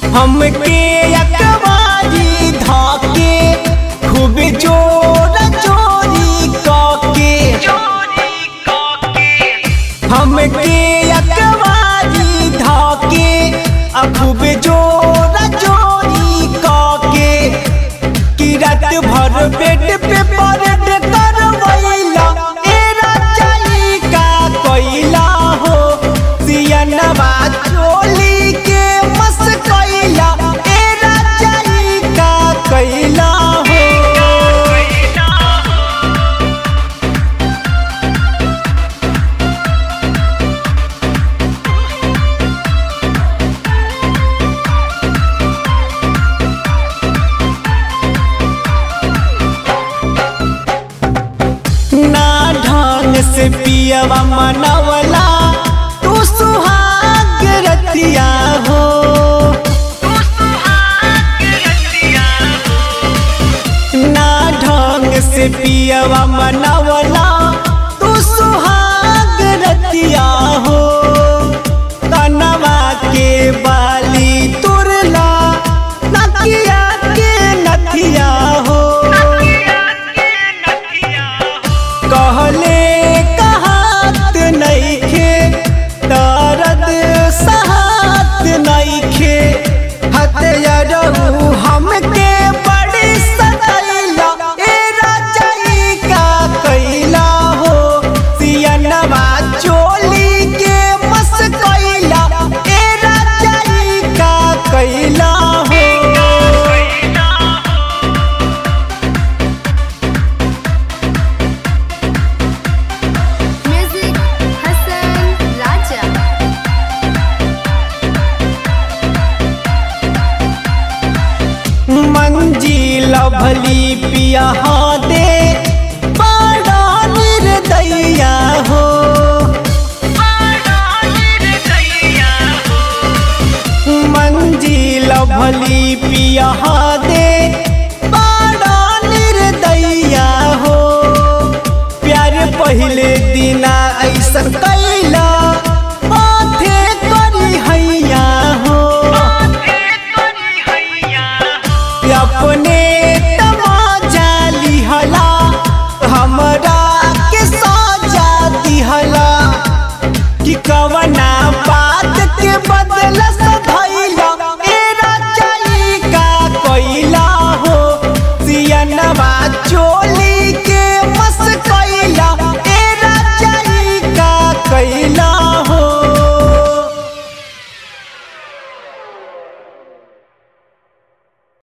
हमके अकबाजी धाके खूब जोर चोरी काके हमके अकबाजी धाके आ खूब जोर चोरी काके कि रात भर बेड पे परेड करवैला ए राजाई का कोइला हो सियनवा चोली के मस कोइला ए राजाई का कोइला हो ना ढंग से पियवा मनवला तू सुहाग रतिया हो ना ढंग से पियवा मनवला तू सुहाग रतिया हो कनवा के बाली तुरला नकिया के नथिया हो कहले कहात नइखे दर्द सहात नइखे हथियारू हमके बड़ी सदैला ए राजाई का कैला हो सियनवा चोली के मस कैला ए राजाई का कैला हो Music Hassan Raja. मंजिल भली पिया